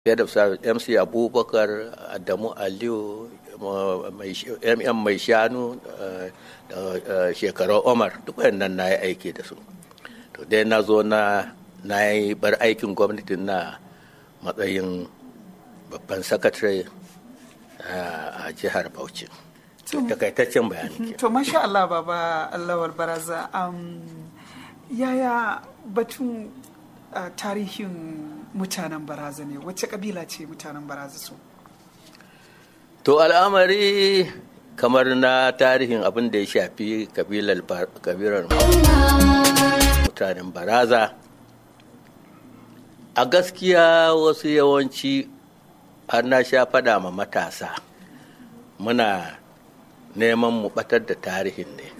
ya da mc abubakar adamu aliyu mm mai shanu da shekarar omar duk wayannan na yi aiki da su to dai na zo na na yi bar aikin gwamnati na matsayin babban sakatare a jihar bauchi takaitaccen bayani to masha Allah baba Allah baraza yaya batun Uh, tarihin mutanen baraza ne wacce kabila ce mutanen baraza su to al'amari kamar na tarihin abin da ya shafi kabilar mutanen baraza a gaskiya wasu yawanci har na sha fada ma matasa muna neman mu batar da tarihin ne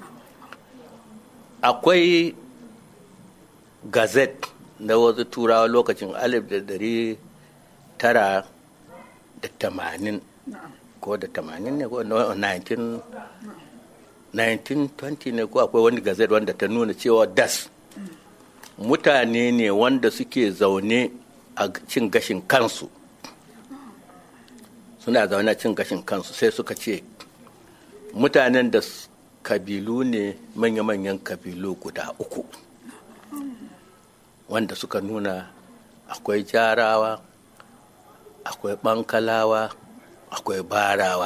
akwai gazette na wasu turawa lokacin alif da dari tara da tamanin ko da tamanin ne ko 1920 ne ko akwai wani gazet wanda ta nuna cewa das mutane ne wanda suke zaune a cin gashin kansu suna zaune a cin gashin kansu sai suka ce mutanen da kabilu ne manya-manyan kabilu guda uku wanda suka nuna akwai jarawa akwai bankalawa akwai barawa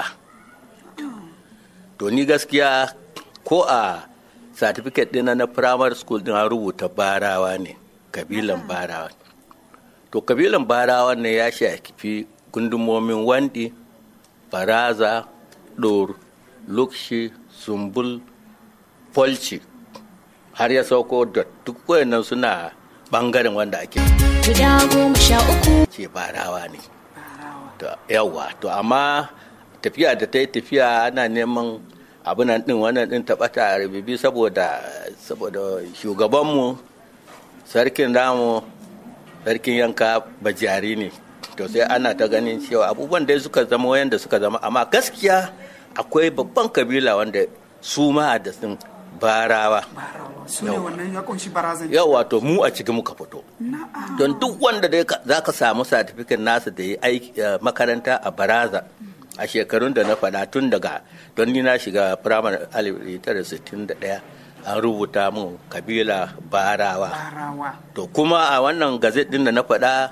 to ni gaskiya ko a certificate dina na primary school din an rubuta barawa ne kabilan barawa to kabilan barawa ne ya shafi gundumomin wandi baraza ɗor lukshi sumbul polci har ya sauko da duk wayannan suna bangaren wanda ake guda goma sha uku ce barawa ne yawa to amma tafiya da ta yi tafiya ana neman abinan din wannan din taɓata a rububi saboda saboda shugabanmu sarkin damu sarkin yanka bajari ne to sai ana ta ganin cewa abubuwan da suka zama wayanda suka zama amma gaskiya akwai babban kabila wanda su ma da sun barawa su ne wannan ya kunshi barazan yau wato mu a cikin muka fito don duk wanda dai za ka samu satifikin nasa da ya aiki makaranta a baraza a shekarun da na faɗa tun daga don ni na shiga firamare 1961 an rubuta mun kabila barawa to kuma a wannan gazet din da na faɗa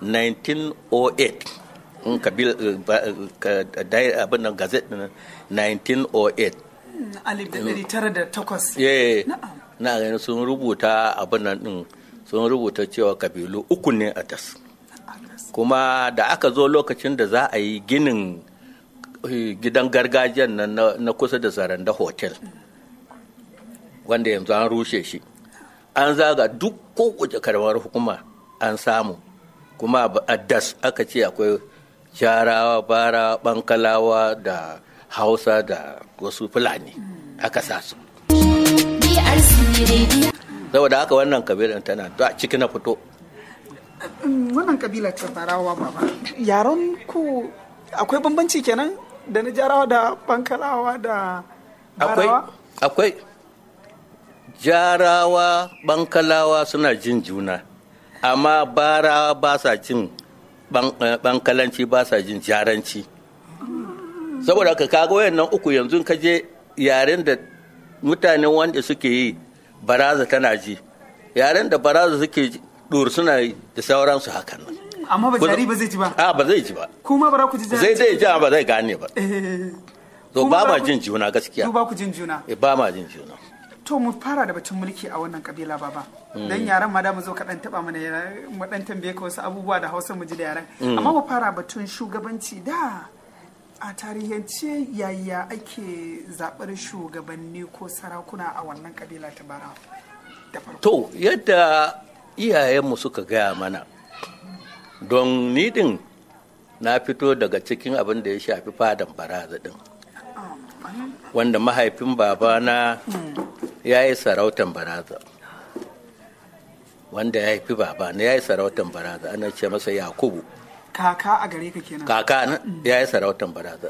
1908 in kabila abin nan gazet din 1908 alif da ɗari tara da takwas. Na gani sun rubuta abin nan ɗin sun rubuta cewa kabilu uku ne a das. Kuma da aka zo lokacin da za a yi ginin gidan gargajiyan nan na kusa da zaranda hotel wanda yanzu an rushe shi. An zaga duk kowace karamar hukuma an samu kuma a das aka ce akwai jarawa bara bankalawa da hausa da wasu fulani aka sa su saboda haka wannan kabilan tana da ciki na fito wannan kabila ta barawa baba yaron ku akwai bambanci kenan da na jarawa da bankalawa da akwai akwai jarawa bankalawa suna jin juna amma barawa ba sa jin bankalanci ba sa jin jaranci saboda ka kaga wayannan uku yanzu ka je yaren da mutanen wanda suke yi baraza tana ji yaren da baraza suke dur suna yi da sauransu hakan nan amma ba jari ba zai ji ba a ba zai ji ba kuma ba ku ji zai zai ji ba zai gane ba to ba ma jin juna gaskiya ba ku jin juna ba ma jin juna to mu fara da batun mulki a wannan kabila baba dan yaran ma da mu zo ka dan taba mana mu dan tambaye ka wasu abubuwa da Hausa mu ji da yaran amma mu fara batun shugabanci da a tarihance yaya ake zaɓar shugabanni ko sarakuna a wannan kabila ta bara to yadda iyayenmu suka gaya mana don nidin na fito daga cikin abin da ya shafi fadan baraza din wanda mahaifin babana ya yi sarautan baraza wanda ya haifi babana ya yi sarautan baraza ana ce masa yakubu kaka a gare ka kenan kaka na ya yi sarautan baraza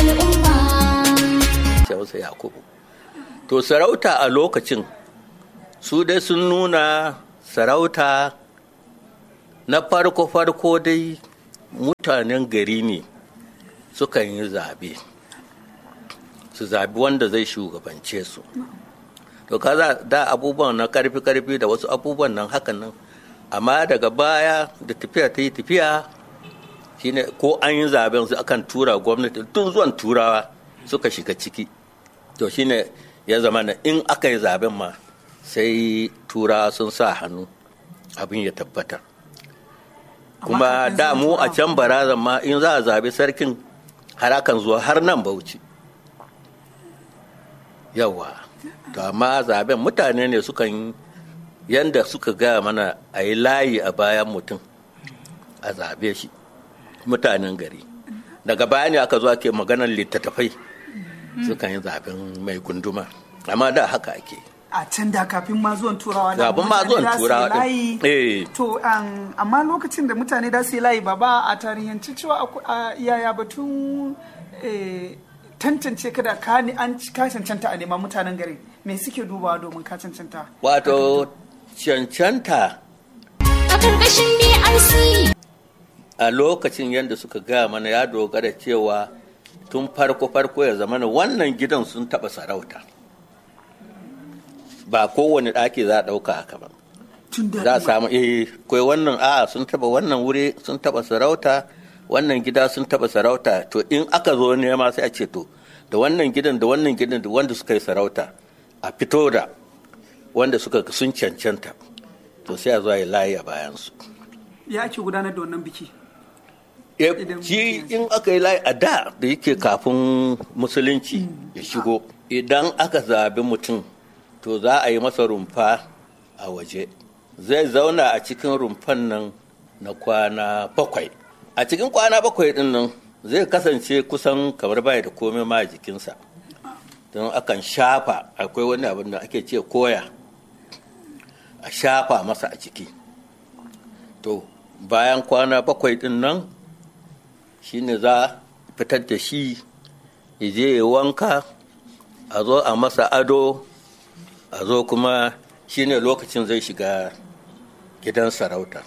ce masa yakubu to sarauta a lokacin su dai sun nuna sarauta na farko-farko dai mutanen gari ne sukan yi zabe su zabi wanda zai shugabance su to kaza da abubuwan na karfi-karfi da wasu abubuwan nan hakan nan amma daga baya da tafiya ta yi tafiya shine ko an yi zaben su akan tura gwamnati tun zuwan turawa suka shiga ciki to shine ya zama na in aka yi zaben ma sai turawa sun sa hannu abin ya tabbata kuma da mu a can barazan ma in za a zabi sarkin har akan zuwa har nan bauchi yawa to amma zaben mutane ne sukan yanda suka gaya mana a yi layi a bayan mutum a zabe shi mutanen gari daga baya ne aka zo ake maganar littattafai sukan yi zaben mai gunduma amma da haka ake a can da kafin ma zuwan turawa da Kafin ma mutane zuwan da su yi turawa din. layi. Eh. to um, amma lokacin da mutane da su yi layi ba ba a tarihanci cewa aku- a yaya batun eh, tantance kada ka ni an ci- ka cancanta a neman mutanen gari me suke dubawa domin ka cancanta wato cancanta A ƙarƙashin BRC. a lokacin yadda suka gaya mana ya dogara cewa tun farko-farko ya zama wannan gidan sun taɓa sarauta ba kowane ɗaki za a ɗauka haka ba tun da za a samu eh kai wannan a sun taba wannan wuri sun taba sarauta wannan gida sun taba sarauta to in aka zo nema sai a ce to da wannan gidan da wannan gidan da wanda suka yi sarauta a fito da wanda suka sun cancanta to sai a zo a yi layi a bayansu ya ake gudanar da wannan biki Eh, Idan shi mutum in aka yi layi a da da yake kafin musulunci ya shigo idan aka zabi mutum to za a yi masa rumfa a waje zai zauna a cikin rumfan nan na kwana bakwai a cikin kwana bakwai din nan zai kasance kusan kamar baya da komai ma a jikinsa don akan shafa akwai wani abin da ake ce koya a shafa masa a ciki to bayan kwana bakwai din nan shine za a fitar da shi ya je ya wanka a zo a masa ado a zo kuma shine lokacin zai shiga gidan sarauta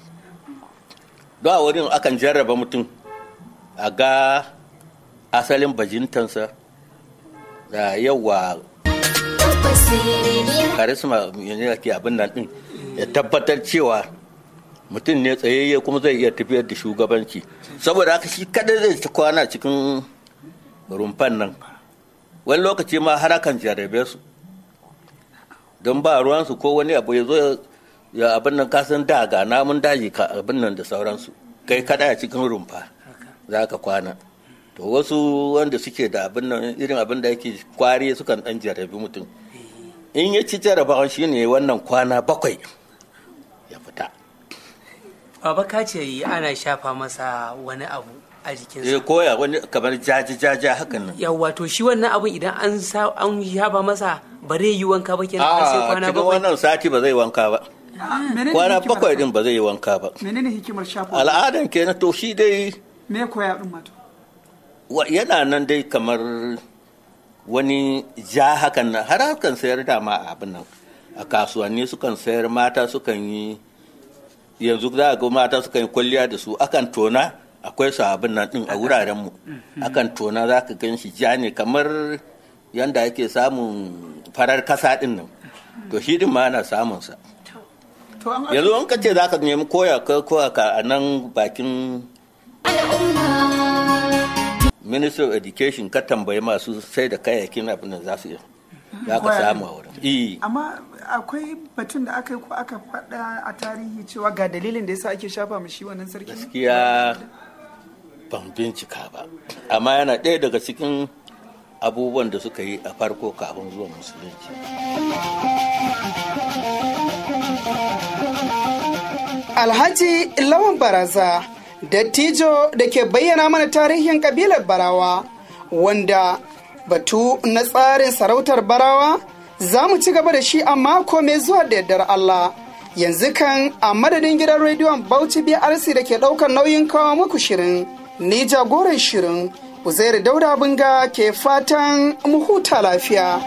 don a wurin akan jarraba mutum a ga asalin bajintansa da yawa Tabbas rediyon karisma ne ake abin nan din ya tabbatar cewa mutum ne tsayayye kuma zai iya tafiyar da shugabanci saboda haka shi kadai zai ci kwana cikin rumfan nan wani lokaci ma har akan jarabe su don ba ruwansu ko wani abu ya zo ya abin nan kasan da ga namun daji ka abin nan da sauransu kai kada a cikin rumfa za ka kwana to wasu wanda suke da abin nan irin abin da yake kwari sukan dan jarabi mutum in ya ci jarabawan shi ne wannan kwana bakwai ya fita Baba ka ce ana shafa masa wani abu a jikinsa. ya koya wani kamar jaji jaja hakan nan Yawwa to shi wannan abun idan an sa an shafa masa ba zai yi wanka ba kenan har sai a kwana cikin bakwai. wannan sati ba zai wanka ba Ah, menene kwana hikimar bakwai sa? din ba zai yi wanka ba menene hikimar shafa al'adan kenan to shi dai me koya din mato wa- yana nan dai kamar wani ja hakan nan har hakan sayar da ma a abin nan a kasuwanni sukan sayar mata sukan yi yanzu za a ga mata sukan yi kwalliya da su akan tona akwai su abin nan din a wuraren mu akan tona za ka gan shi ja ne kamar yanda ake samun farar kasa din nan to shi din ma ana samun sa to an yanzu an kace za ka nemi koya ka koya ka a nan bakin al'umma. ministry of education ka tambayi masu sai da kayayyakin abin da za su yi za ka Koya samu ne. a wurin Eh, amma akwai batun da aka yi ko aka faɗa a tarihi cewa ga dalilin da yasa ake shafa mu shi wannan sarki gaskiya ban bincika ba amma yana ɗaya daga cikin abubuwan da suka yi a farko kafin zuwan musulunci Alhaji Lawan Baraza, dattijo da ke bayyana mana tarihin kabilar Barawa, wanda batu na tsarin sarautar Barawa za mu ci gaba da shi a mako mai zuwa da yardar Allah. Yanzu kan a madadin gidan rediyon Bauchi BRC da ke ɗaukar nauyin kawo muku shirin, ni jagoran shirin, Uzairu Dauda Binga ke fatan mu huta lafiya.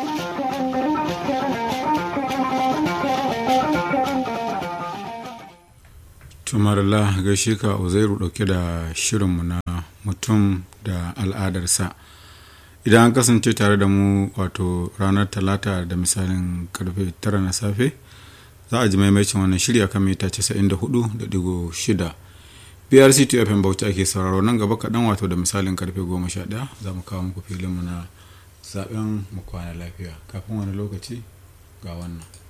tumarala gaishe ka uzairu dauke da shirinmu na mutum da al'adarsa idan an kasance tare da mu wato ranar talata da misalin karfe 9 na safe za a ji maimacin wannan shirya kan mita 94.6 brc tfm bauchi ake sauraro nan gaba kaɗan wato da misalin karfe 11 za mu kawo muku filinmu na zaben mu kwana lafiya kafin wani lokaci ga wannan